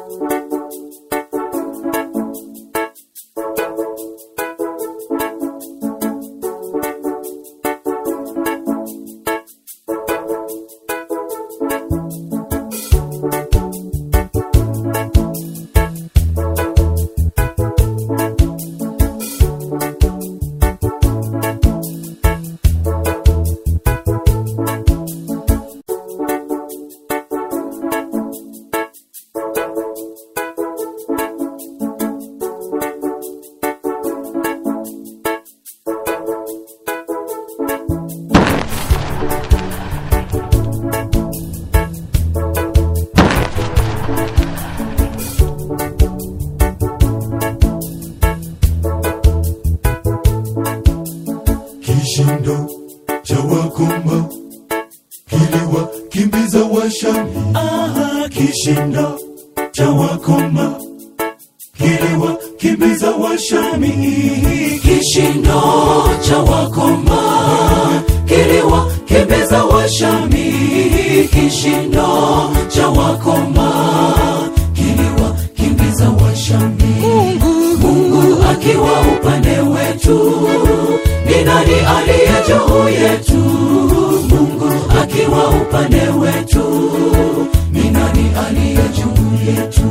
kishindo cha wakoma kiliwakimbiza washami Aha, kishindo cha wakoma kiliwakimbiza washami kishindo cha wakoma kiliwakimbiza washami kishindo cha wakoma kiliwakimbiza washami mungu akiwa upande wetu ni nani aliye juu yetu mungu akiwa upande wetu ni nani aliye juu yetu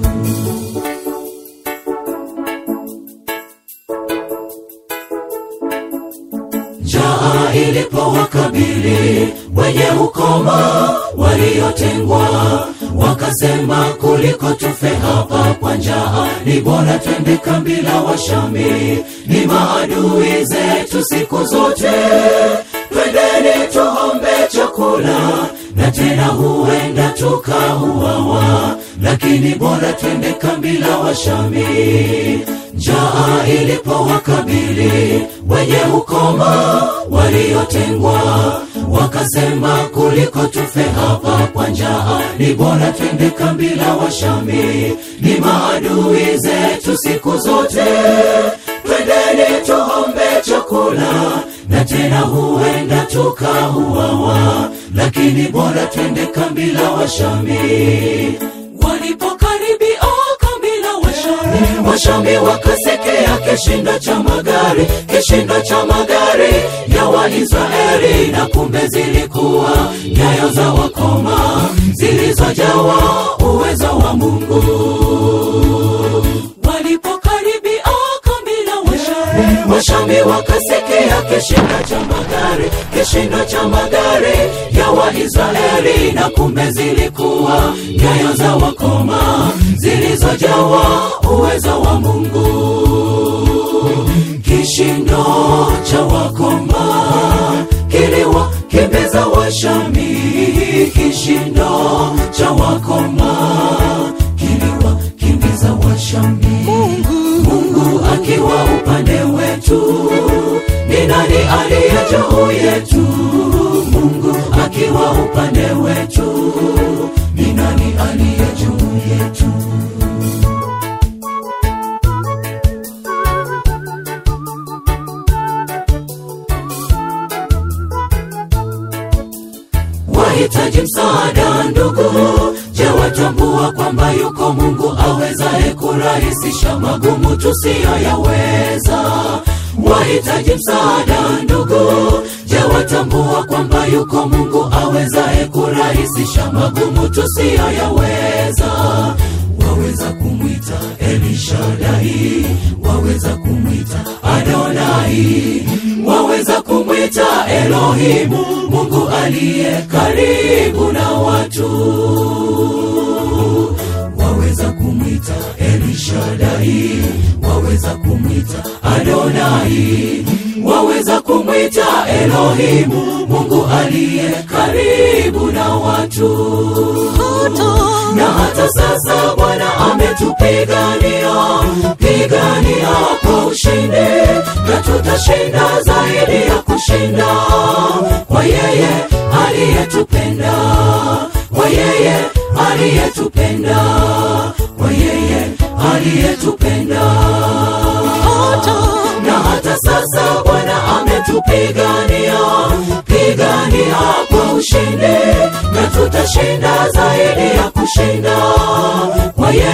njaa ilipowakabili wenye ukoma waliotengwa wakasema kuliko tufe hapa kwa njaa ni bora twende kambi la washami ni maadui zetu siku zote twendeni tuombe chakula na tena huenda tukauawa lakini bora twende kambi la washami njaa ilipowakabili wenye ukoma waliotengwa wakasema kuliko tufe hapa kwa njaa ni bora twende kambi la washami ni maadui zetu siku zote twendeni tuombe chakula na tena huenda tukauawa lakini bora twende kambi la washami walipokaribia kambi la washami washami wakasekea kishindo cha magari kishindo cha magari ya waisraeli na kumbe zilikuwa nyayo za wakoma zilizojawa uwezo wa mungu walipokaribia kambi la washami washami wakasekea kishindo cha magari kishindo cha magari ya waisraeli na kumbe zilikuwa nyayo za wakoma zilizojawa uwezo wa mungu kishindo cha wakoma kiliwakimbiza washami kishindo cha wakoma kiliwakimbiza washami mungu akiwa upande wetu ni nani aliye juu yetu mungu akiwa upande wetu ni nani aliye juu yetu wahitaji msaada ndugu je watambua kwamba yuko mungu awezaye kurahisisha magumu tusiyoyaweza wahitaji msaada ndugu je watambua kwamba yuko mungu awezaye kurahisisha magumu tusiyoyaweza waweza kumwita elishadai waweza kumwita adonai waweza kumwita elohimu mungu aliye karibu na watu waweza kumwita elishadai waweza kumwita adonai waweza kumwita elohimu mungu aliye karibu na watu na hata sasa bwana ametupigania pigania kwa ushindi na tutashinda zaidi ya kushinda kwa yeye aliyetupenda kwa yeye aliyetupenda kwa yeye aliyetupenda na hata sasa bwana ametupigania pigania kwa ushindi na tutashinda zaidi ya kushinda kwa yeye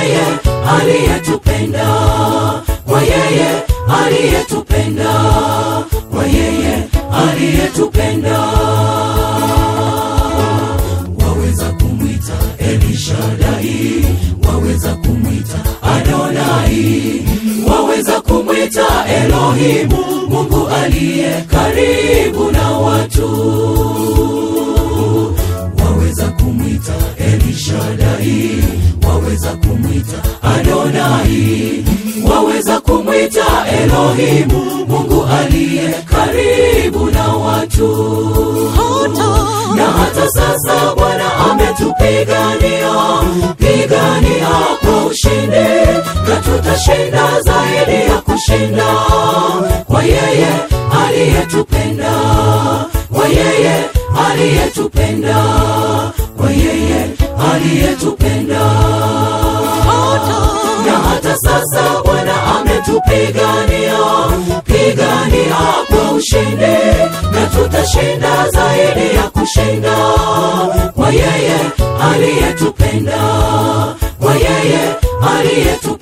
waweza kumwita adonai waweza kumwita elohimu mungu aliye karibu na watu waweza kumwita elishadai waweza kumwita adonai waweza kumwita elohimu mungu aliye karibu na watu na hata sasa bwana ametupigania pigania kwa ushindi na tutashinda zaidi ya kushinda kwa yeye aliyetupenda kwa yeye aliyetupenda kwa yeye aliyetupenda na hata sasa bwana ametupigania pigania kwa ushindi na tutashinda zaidi ya kushinda kwa yeye aliyetupenda kwa yeye aliyetupenda